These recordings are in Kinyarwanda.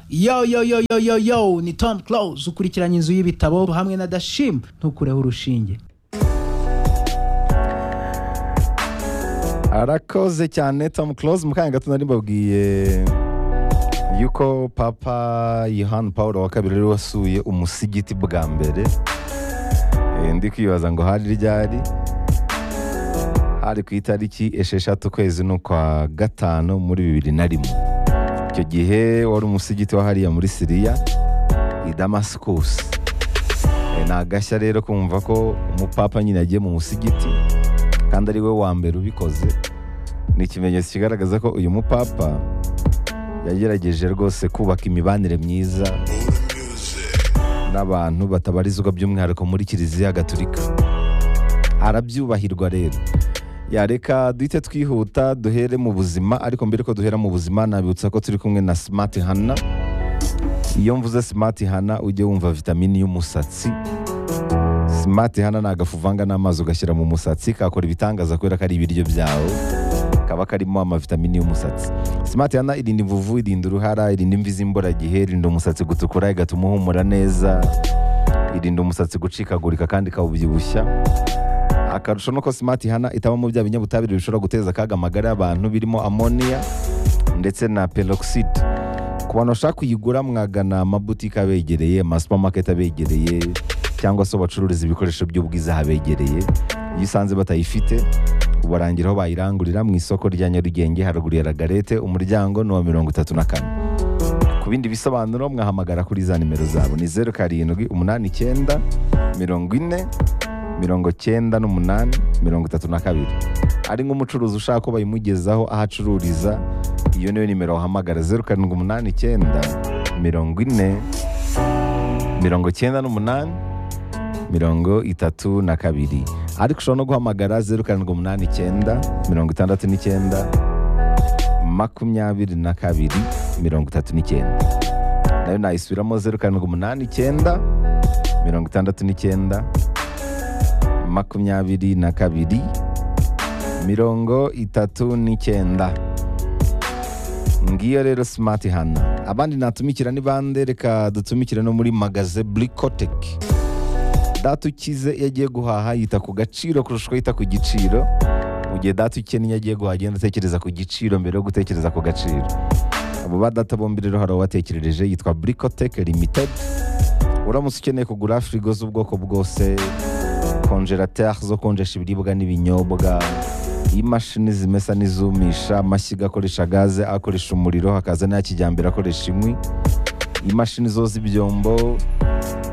yo yo yo yo yo yo ni tom close ukurikiranye inzu y'ibitabo hamwe na dashim ntukureho urushinge arakoze cyane tom close mu kanya gato nari mbabwiye yuko papa yohani paul wa kabiri yari wasuye umusigiti bwa mbere Eh, ndi kwibaza ngo hari ryari hari ku itariki esheshatu ukwezi n'ukwa gatanu muri bibiri na rimwe icyo gihe wari umusigiti wa hariya muri siriya i damascus Eh, ni agashya rero kumva ko umupapa nyine yagiye mu musigiti kandi ari we wa mbere ubikoze ni ikimenyetso kigaragaza ko uyu mupapa yagerageje rwose kubaka imibanire myiza n'abantu batabarizwa by'umwihariko muri kiliziya gatolika arabyubahirwa rero yareka duhite twihuta duhere mu buzima ariko mbere ko duhera mu buzima nabibutsa ko turi kumwe na smart hana iyo mvuze smart hana ujye wumva vitamini y'umusatsi Smart hano ni agafu uvanga n'amazi ugashyira mu musatsi kakora ibitangaza kubera ko ari ibiryo byawe kaba karimo amavitamini y'umusatsi Smart hano irinda imvuvu irinda uruhara irinda imvi z'imburagihe irinda umusatsi gutukura igatuma uhumura neza irinda umusatsi gucikagurika kandi ikawubyibushya akarusho nuko Smart hana itabamo bya binyabutabire bishobora guteza akaga amagara y'abantu birimo amoniya ndetse na peroxide ku bantu bashaka kuyigura mwagana amabutike abegereye amasupamaketi abegereye cyangwa se bacururiza ibikoresho by'ubwiza habegereye iyo usanze batayifite ubarangira aho bayirangurira mu isoko rya nyarugenge haruguru ya ragarete umuryango ni uwa mirongo itatu na kane ku bindi bisobanuro mwahamagara kuri za nimero zabo ni zeru karindwi umunani icyenda mirongo ine mirongo cyenda n'umunani mirongo itatu na kabiri ari nk'umucuruzi ushaka ko bayimugezaho aho acururiza iyo niyo nimero wahamagara zeru karindwi umunani icyenda mirongo ine mirongo cyenda n'umunani mirongo itatu na kabiri ariko ushobora no guhamagara zeru karindwi umunani icyenda mirongo itandatu n'icyenda makumyabiri na kabiri mirongo itatu n'icyenda nayo nayisubiramo zeru karindwi umunani icyenda mirongo itandatu n'icyenda makumyabiri na kabiri mirongo itatu n'icyenda ngiyo rero simati hana abandi natumikira ni bande reka dutumikire no muri magaze burikoteki data ukize iyo agiye guhaha yita ku gaciro kurusha uko yita ku giciro mu gihe data ukennye iyo agiye guhaha agenda atekereza ku giciro mbere yo gutekereza ku gaciro abo ba data bombi rero hari uwatekereje yitwa burikoteke limitedi uramutse ukeneye kugura firigo z'ubwoko bwose konjerateri zo konjesha ibiribwa n'ibinyobwa imashini zimesa n'izumisha amashyiga akoresha gaze akoresha umuriro hakaza n'aya kijyambere akoresha inkwi imashini zoza ibyombo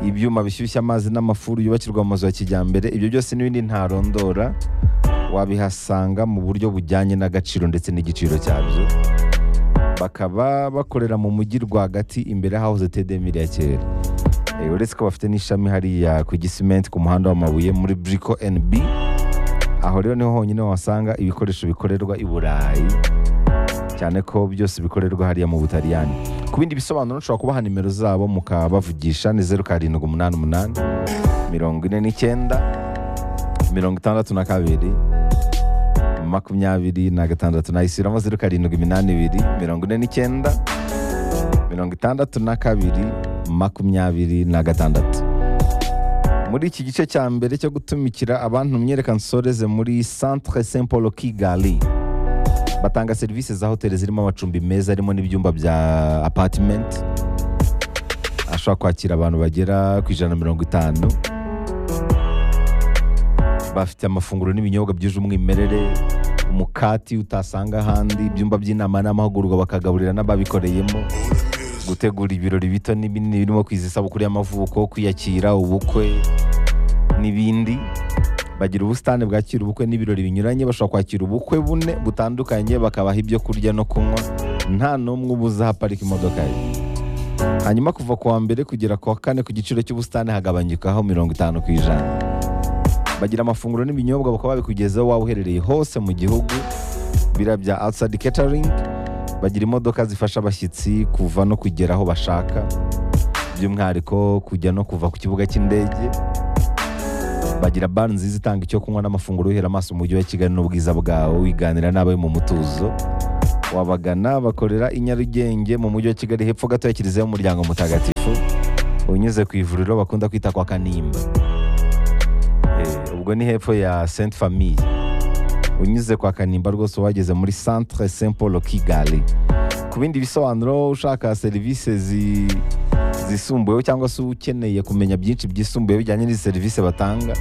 ibyuma bishyushya amazi n'amafuru yubakirwa mu mazu ya kijyambere ibyo byose n'ibindi ntarondora wabihasanga mu buryo bujyanye n'agaciro ndetse n'igiciro cyabyo bakaba bakorera mu mujyi rwagati imbere y'ahahoze tedemiri ya kera Eh, uretse ko bafite n'ishami hariya ku gisimenti ku muhanda w'amabuye muri briko nb aho rero niho honyine wasanga ibikoresho bikorerwa i burayi cyane ko byose bikorerwa hariya mu butaliyani ku bindi bisobanuro nshobora kubaha nimero zabo mukabavugisha ni zeru karindwi umunani umunani mirongo ine n'icyenda mirongo itandatu na kabiri makumyabiri na gatandatu nayisubiramo zeru karindwi iminani ibiri mirongo ine n'icyenda mirongo itandatu na kabiri makumyabiri na gatandatu muri iki gice cya mbere cyo gutumikira abantu myereka nsoreze muri centre saint paul kigali batanga serivisi za hoteli zirimo amacumbi meza harimo n'ibyumba bya apartment ashobora kwakira abantu bagera ku ijana na mirongo itanu bafite amafunguro n'ibinyobwa byuje umwimerere umukati utasanga ahandi ibyumba by'inama n'amahugurwa bakagaburira n'ababikoreyemo gutegura ibirori bito n'ibinini birimo kwiza isabukuru y'amavuko kwiyakira ubukwe n'ibindi bagira ubusitani bwakira ubukwe n'ibirori binyuranye bashobora kwakira ubukwe bune butandukanye bakabaha ibyo kurya no kunywa nta n'umwe ubuza ahaparika imodoka ye hanyuma kuva ku wa mbere kugera ku wa kane ku giciro cy'ubusitani hagabanyukaho mirongo itanu ku ijana bagira amafunguro n'ibinyobwa bakaba babikugezaho waba uherereye hose mu gihugu bira bya outside catering bagira imodoka zifasha abashyitsi kuva no kugera aho bashaka by'umwihariko kujya no kuva ku kibuga cy'indege bagira bar nziza itanga icyo kunywa n'amafunguro uhera amaso umujyi wa kigali n'ubwiza bwawe wiganira n'abawe mu mutuzo wabagana bakorera i nyarugenge mu mujyi wa kigali hepfo gato ya kiliziya y'umuryango mutagatifu unyuze ku ivuriro bakunda kwita kwa kanimba Eh, ubwo ni hepfo ya sainte famille unyuze kwa kanimba rwose wageze muri centre saint paul kigali ku bindi bisobanuro ushaka serivisi zi zisumbuyeho cyangwa se ukeneye kumenya byinshi byisumbuye bijyanye n'izi serivisi batanga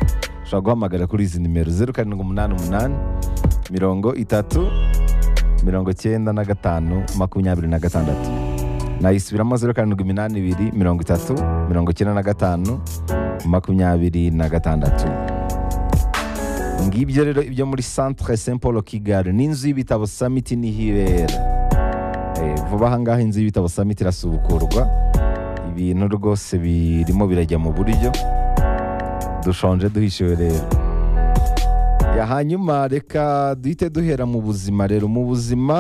ushobora guhamagara kuri izi nimero zeru karindwi umunani umunani mirongo itatu mirongo cyenda na gatanu makumyabiri na gatandatu nayisubiramo zeru karindwi iminani ibiri mirongo itatu mirongo icyenda na gatanu makumyabiri na gatandatu ngibyo rero ibyo muri centre saint paul kigali n'inzu y'ibitabo summit niho ibera Eh, vuba ahangaha inzu y'ibitabo summit irasubukurwa ibintu rwose birimo birajya mu buryo dushonje duhishiwe rero ya hanyuma reka duhite duhera mu buzima rero mu buzima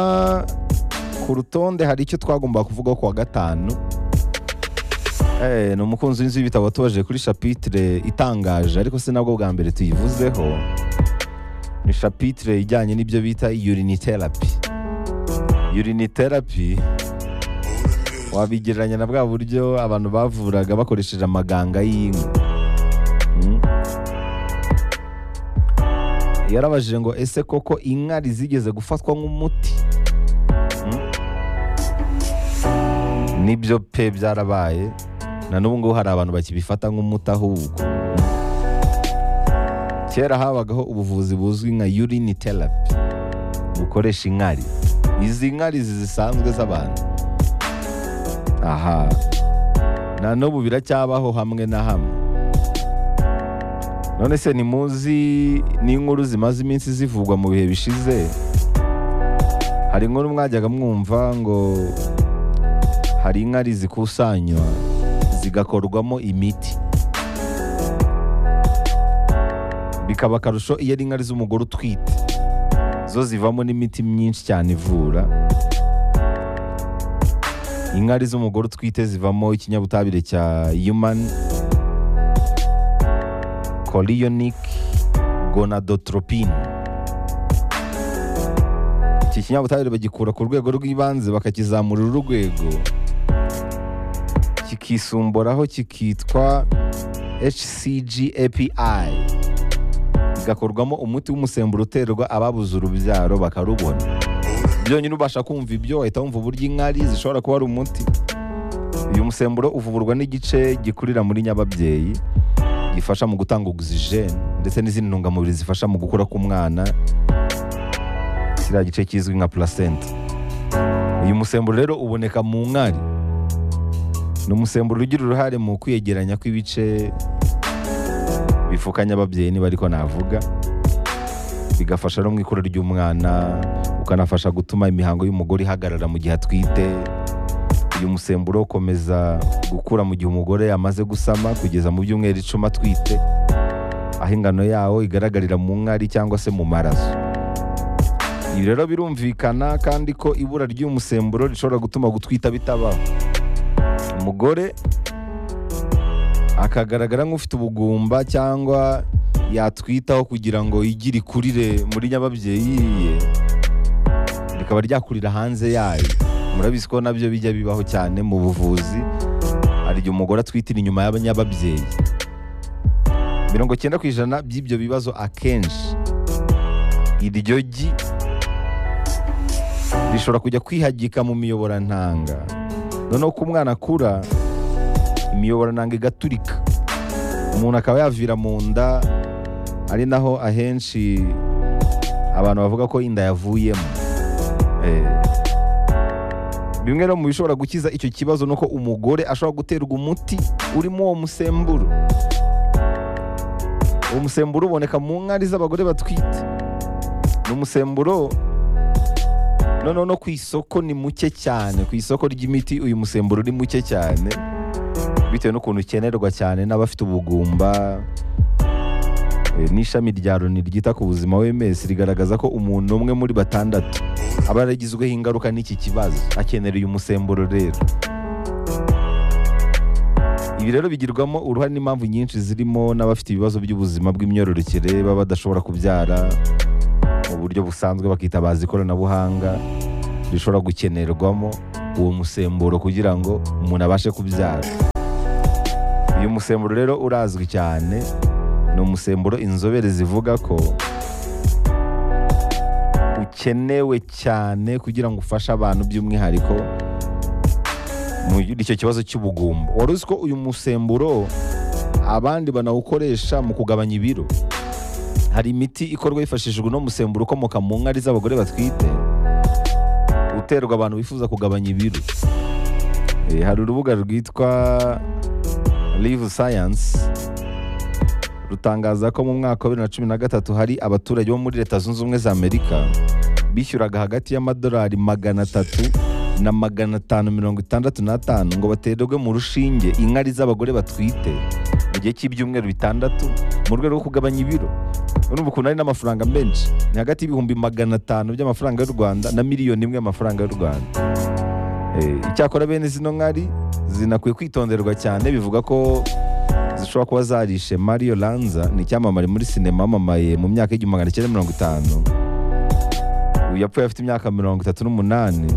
ku rutonde hari icyo twagomba kuvugaho ku wa gatanu Eh, ni umukunzi w'inzu y'ibitabo watoje kuri shapitire itangaje ariko si nabwo bwa mbere tuyivuzeho ni shapitire ijyanye n'ibyo bita uriniterapi uriniterapi wabigereranya na bwa buryo abantu bavuraga bakoresheje amaganga y'inka Mm. yarabajije ngo ese koko inkari zigeze gufatwa nk'umuti Mm. nibyo pe byarabaye na n'ubu ngubu hari abantu bakibifata nk'umuti ahubwo Mm. kera habagaho ubuvuzi buzwi nka urini therapy bukoresha inkari izi nkari zisanzwe z'abantu aha na n'ubu biracyabaho hamwe na hamwe none se ntimuzi n'inkuru zimaze iminsi zivugwa mu bihe bishize hari inkuru mwajyaga mwumva ngo hari inkari zikusanywa zigakorwamo imiti bikaba akarusho iyo ari inkari z'umugore utwite zo zivamo n'imiti myinshi cyane ivura inkari z'umugore utwite zivamo ikinyabutabire cya human chorionic gonadotropine iki kinyabutabire bagikura ku rwego rw'ibanze bakakizamura urwego kikisumboraho kikitwa hcg api igakorwamo umuti w'umusemburo uterwa ababuze urubyaro bakarubona byonyine ubasha kumva ibyo wahita wumva uburyo inkari zishobora kuba ari umuti uyu musemburo uvurwa n'igice gikurira muri nyababyeyi gifasha mu gutanga ogisijeni ndetse n'izindi ntungamubiri zifasha mu gukura k'umwana kiriya gice kizwi nka placenta uyu musemburo rero uboneka mu nkari ni umusemburo ugira uruhare mu kwiyegeranya kw'ibice bifukanya ababyeyi niba ariko navuga bigafasha no mu ikura ry'umwana ukanafasha gutuma imihango y'umugore ihagarara mu gihe atwite uyu musemburo ukomeza gukura mu gihe umugore yamaze gusama kugeza mu byumweru icumi atwite aho ingano yawo igaragarira mu nkari cyangwa se mu maraso ibi rero birumvikana kandi ko ibura ry'uyu musemburo rishobora gutuma gutwita bitabaho umugore akagaragara nk'ufite ubugumba cyangwa yatwitaho kugira ngo igire ikurire muri nyababyeyi ye rikaba ryakurira hanze yayo murabizi ko nabyo bijya bibaho cyane mu buvuzi hari igihe umugore atwitira inyuma y'abanyababyeyi mirongo cyenda ku ijana by'ibyo bibazo akenshi iryo gi rishobora kujya kwihagika mu miyoborantanga noneho uko umwana akura imiyoborantanga igaturika umuntu akaba yavira mu nda ari naho ahenshi abantu bavuga ko inda yavuyemo Eh, bimwe no mu bishobora gukiza icyo kibazo ni uko umugore ashobora guterwa umuti urimo uwo musemburo uwo musemburo uboneka mu nkari z'abagore batwite ni umusemburo noneho no ku isoko ni muke cyane ku isoko ry'imiti uyu musemburo ni muke cyane bitewe n'ukuntu ukenerwa cyane n'abafite ubugumba Eh, n'ishami rya loni ryita ku buzima w'emesi rigaragaza ko umuntu umwe muri batandatu aba yaragizweho ingaruka n'iki kibazo akenera uyu musemburo rero ibi rero bigirwamo uruhare n'impamvu nyinshi zirimo n'abafite ibibazo by'ubuzima bw'imyororokere baba badashobora kubyara mu buryo busanzwe bakitabaza ikoranabuhanga rishobora gukenerwamo uwo musemburo kugira ngo umuntu abashe kubyara uyu musemburo rero urazwi cyane ni umusemburo inzobere zivuga ko ukenewe cyane kugira ngo ufashe abantu by'umwihariko muri icyo kibazo cy'ubugumba wari uzi ko uyu musemburo abandi banawukoresha mu kugabanya ibiro hari imiti ikorwa hifashishijwe uno musemburo ukomoka mu nkari z'abagore batwite uterwa abantu bifuza kugabanya ibiro Eh, hari urubuga rwitwa live science rutangaza ko mu mwaka wa bibiri na cumi na gatatu hari abaturage bo muri leta zunze ubumwe za amerika bishyuraga hagati y'amadolari magana atatu na magana atanu mirongo itandatu n'atanu ngo baterwe mu rushinge inkari z'abagore batwite mu gihe cy'ibyumweru bitandatu mu rwego rwo kugabanya ibiro urumva ukuntu ari n'amafaranga menshi ni hagati y'ibihumbi magana atanu by'amafaranga y'u rwanda na miliyoni imwe y'amafaranga y'u rwanda Eh, icyakora bene zino nkari zinakwiye kwitonderwa cyane bivuga ko zishobora kuba zarishe Mario Lanza ni icyamamare muri sinema wamamaye mu myaka y'igihumbi magana cyenda mirongo itanu uyu yapfuye afite imyaka mirongo itatu n'umunani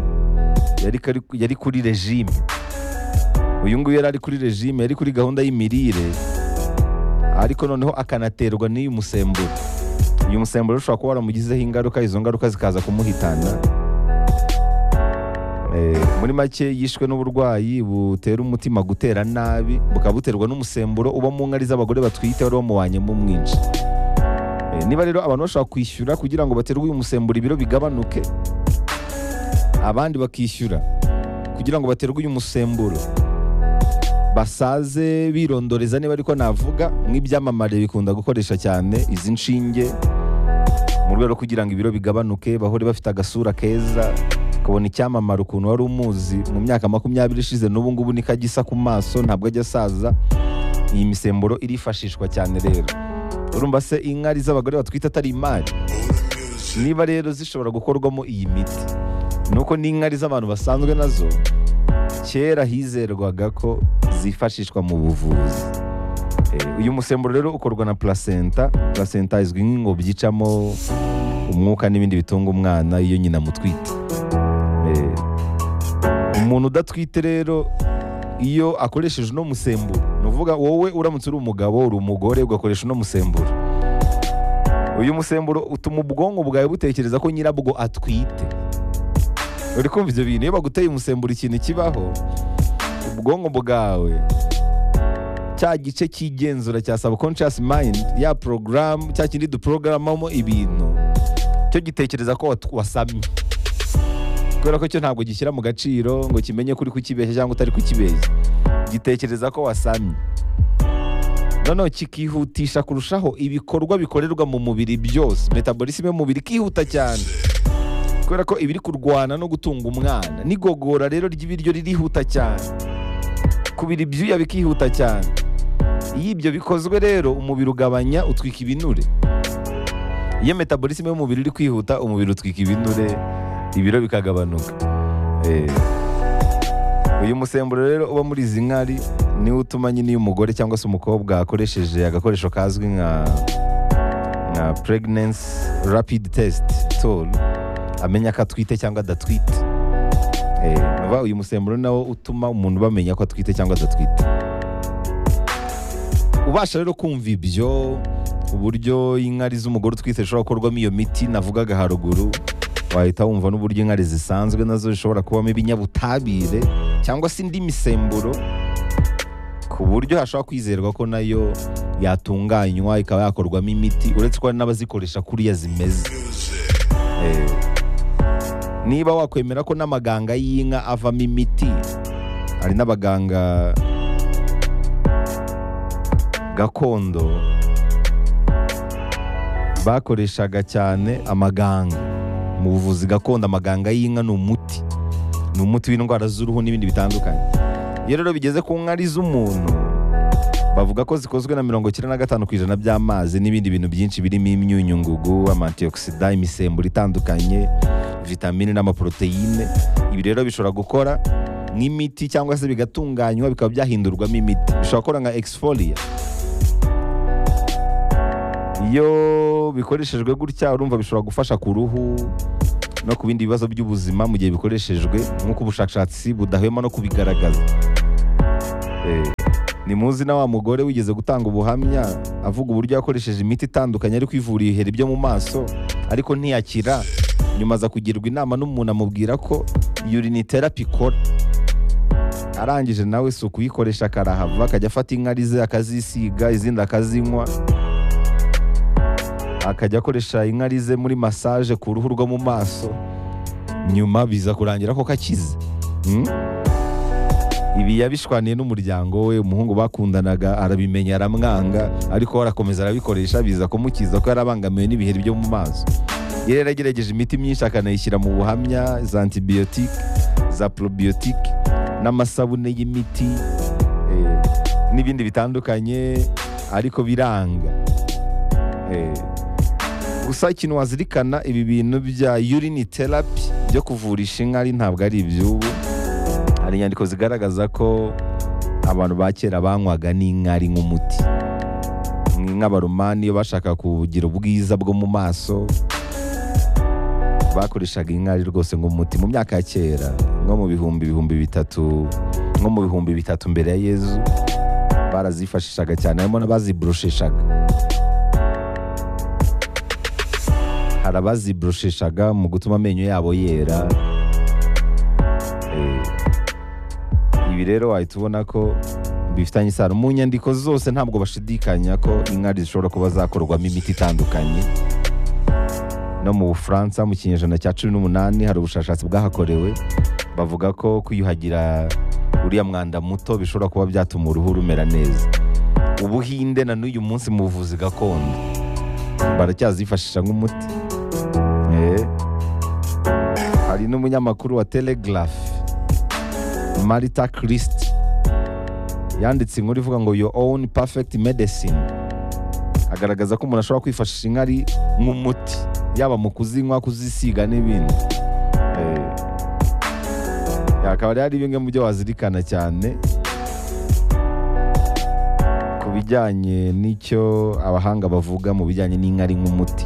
yari, kari- yari kuri regime uyu nguyu yari ari kuri regime yari kuri gahunda y'imirire ariko noneho akanaterwa n'uyu musemburo uyu musemburo ushobora kuba waramugizeho ingaruka izo ngaruka zikaza kumuhitana Eh, muri make yishwe n'uburwayi butera umutima gutera nabi bukaba buterwa n'umusemburo uba mu nkari z'abagore batwite wari wamuwanyemo mwinshi Eh, niba rero abantu bashobora kwishyura kugira ngo baterwe uyu musemburo ibiro bigabanuke abandi bakishyura kugira ngo baterwe uyu musemburo basaze birondoreza niba ariko navuga nk'ibyamamare bikunda gukoresha cyane izi nshinge mu rwego rwo kugira ngo ibiro bigabanuke bahore bafite agasura keza kabona icyamamare ukuntu wari umuzi mu myaka makumyabiri ishize n'ubu ngubu niko agisa ku maso ntabwo ajya asaza iyi misemburo irifashishwa cyane rero urumva se inkari z'abagore batwite atari imari niba rero zishobora gukorwamo iyi miti nuko n'inkari z'abantu basanzwe nazo kera hizerwaga ko zifashishwa mu buvuzi Eh, uyu musemburo rero ukorwa na placenta placenta izwi nk'ingobyi icamo umwuka n'ibindi bitunga umwana iyo nyina amutwite Eh, umuntu udatwite rero iyo akoresheje uno musemburo ni ukuvuga wowe uramutse uri umugabo uri umugore ugakoresha uno musemburo uyu musemburo utuma ubwonko bwawe butekereza ko nyirabwo atwite uri kumva ibyo bintu iyo baguteye umusemburo ikintu kibaho ubwonko bwawe cya gice cy'igenzura cya subconscious mind ya porogaramu cya kindi duporogaramu ibintu cyo gitekereza ko wat- wasamye kubera ko cyo ntabwo gishyira mu gaciro ngo kimenye ko uri kukibeshya cyangwa utari kukibeshya gitekereza ko wasamye noneho kikihutisha kurushaho ibikorwa bikorerwa mu mubiri byose metabolisme y'umubiri ikihuta cyane kubera ko ibiri kurwana no gutunga umwana n'igogora rero ry'ibiryo ririhuta cyane kubira ibyuya bikihuta cyane iyo ibyo bikozwe rero umubiri ugabanya utwika ibinure iyo metabolisme y'umubiri iri kwihuta umubiri utwika ibinure ibiro bikagabanuka Eh, uyu musemburo rero uba muri izi nkari niwo utuma nyine iyo umugore cyangwa se umukobwa akoresheje agakoresho kazwi nka nka pregnancy rapid test tool amenya ko atwite cyangwa adatwite Eh, urumva uyu musemburo nawo utuma umuntu bamenya ko atwite cyangwa adatwite ubasha rero kumva ibyo uburyo inkari z'umugore utwite zishobora gukorwamo iyo miti navugaga haruguru wahita wumva n'uburyo inkari zisanzwe nazo zishobora kubamo ibinyabutabire cyangwa se indi misemburo ku buryo hashobora kwizerwa ko nayo yatunganywa ikaba yakorwamo imiti uretse ko hari n'abazikoresha kuriya zimeze Eh, niba wakwemera ko n'amaganga y'inka avamo imiti hari n'abaganga gakondo bakoreshaga cyane amaganga mu buvuzi gakondo amaganga y'inka ni umuti ni umuti w'indwara z'uruhu n'ibindi bitandukanye iyo rero bigeze ku nkari z'umuntu bavuga ko zikozwe na mirongo icyenda na gatanu ku ijana by'amazi n'ibindi bintu byinshi birimo imyunyu ngugu amantiyokisida imisemburo itandukanye vitamine n'amaporoteyine ibi rero bishobora gukora nk'imiti cyangwa se bigatunganywa bikaba byahindurwamo imiti bishobora gukora nka exfolia iyo bikoreshejwe gutya urumva bishobora gufasha ku ruhu no ku bindi bibazo by'ubuzima mu gihe bikoreshejwe nk'uko ubushakashatsi budahwema no kubigaragaza Eh, ni muzi na wa mugore wigeze gutanga ubuhamya avuga uburyo yakoresheje imiti itandukanye ariko ivura ibiheri byo mu maso ariko ntiyakira nyuma aza kugirwa inama n'umuntu amubwira ko uriniterapi ikora arangije nawe si ukuyikoresha akarahava akajya afata inkari ze akazisiga izindi akazinywa akajya akoresha inkari ze muri masaje ku ruhu rwo mu maso nyuma biza kurangira ko kakize Hmm? ibi yabishwaniye n'umuryango we umuhungu bakundanaga arabimenya aramwanga ariko we arakomeza arabikoresha biza kumukiza ko yarabangamiwe n'ibiheri byo mu maso yari yaragerageje imiti myinshi akanayishyira mu buhamya za antibiyotike za porobiyotike n'amasabune y'imiti eh, n'ibindi bitandukanye ariko biranga Eh, gusa ikintu wazirikana ibi bintu bya yurini terapi byo kuvurisha inkari ntabwo ari iby'ubu hari inyandiko zigaragaza ko abantu ba kera banywaga n'inkari nk'umuti nk'abaromani iyo bashaka kugira ubwiza bwo mu maso bakoreshaga inkari rwose nk'umuti mu myaka ya kera nko mu bihumbi ibihumbi bitatu nko mu bihumbi bitatu mbere ya yezu barazifashishaga cyane harimo n'abaziborosheshaga hari abaziborosheshaga mu gutuma amenyo yabo yera Eh, ibi rero wahita ubona ko bifitanye isano mu nyandiko zose ntabwo bashidikanya ko inkari zishobora kuba zakorwamo imiti itandukanye no mu bufaransa mu kinyejana cya cumi n'umunani hari ubushakashatsi bwahakorewe bavuga ko kwiyuhagira uriya mwanda muto bishobora kuba byatuma uruhu rumera neza ubuhinde na n'uyu munsi mu buvuzi gakondo baracyazifashisha nk'umuti Eh, hari n'umunyamakuru wa telegraph marita kirisiti yanditse inkuru ivuga ngo your own perfect medicine agaragaza ko umuntu ashobora kwifashisha inkari nk'umuti yaba mu kuzinywa kuzisiga n'ibindi Eh, akaba rero ari bimwe mu byo wazirikana cyane ku bijyanye n'icyo abahanga bavuga mu bijyanye n'inkari nk'umuti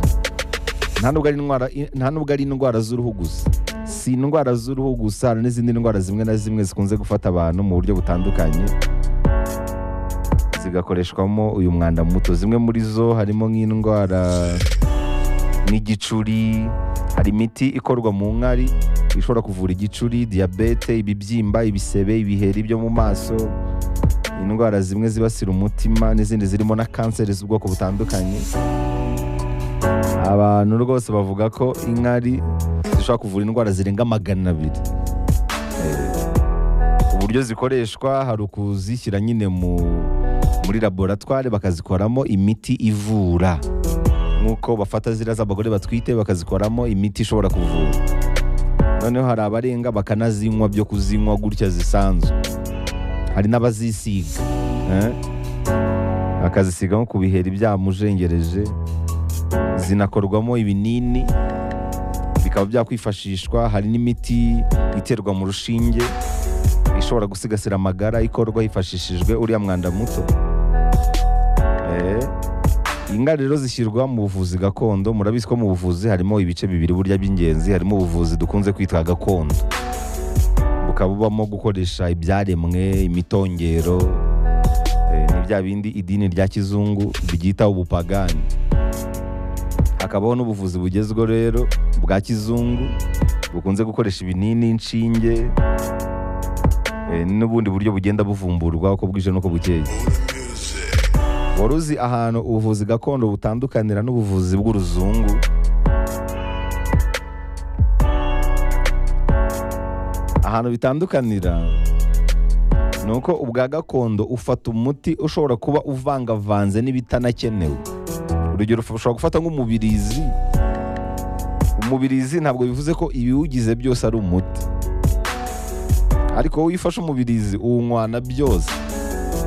nta nubwo ari indwara- nta nubwo ari indwara z'uruhu gusa si indwara z'uruhu gusa hari n'izindi ndwara zimwe na zimwe zikunze gufata abantu mu buryo butandukanye zigakoreshwamo uyu mwanda muto zimwe muri zo harimo nk'indwara n'igicuri hari imiti ikorwa mu nkari ishobora kuvura igicuri diyabete ibibyimba ibisebe ibiheri byo mu maso indwara zimwe zibasira umutima n'izindi zirimo na kanseri z'ubwoko butandukanye abantu rwose bavuga ko inkari zishobora kuvura indwara zirenga magana abiri Eh, uburyo zikoreshwa hari ukuzishyira nyine mu muri laboratwari bakazikoramo imiti ivura nk'uko bafata ziriya z'abagore batwite bakazikoramo imiti ishobora kuvura noneho hari abarenga bakanazinywa byo kuzinywa gutya zisanzwe hari n'abazisiga eh, bakazisiga nko ku biheri byamujengereje zinakorwamo ibinini bikaba byakwifashishwa hari n'imiti iterwa mu rushinge ishobora gusigasira amagara ikorwa hifashishijwe uriya mwanda muto Eh, ingari rero zishyirwa mu buvuzi gakondo murabizi ko mu buvuzi harimo ibice bibiri burya by'ingenzi harimo ubuvuzi dukunze kwitwa gakondo bukaba bubamo gukoresha ibyaremwe imitongero eh, ni bya bindi idini rya kizungu ryita ubupagani hakabaho n'ubuvuzi bugezweho rero bwa kizungu bukunze gukoresha ibinini inshinge eh, n'ubundi buryo bugenda buvumburwa uko bwije n'uko bukeye wari uzi ahantu ubuvuzi gakondo butandukanira n'ubuvuzi bw'uruzungu ahantu bitandukanira ni uko ubwa gakondo ufata umuti ushobora kuba uvangavanze n'ibitanakenewe urugero ushobora gufata nk'umubirizi umubirizi ntabwo bivuze ko ibiwugize byose ari umuti ariko wowe iyo ufashe umubirizi uwunywana byose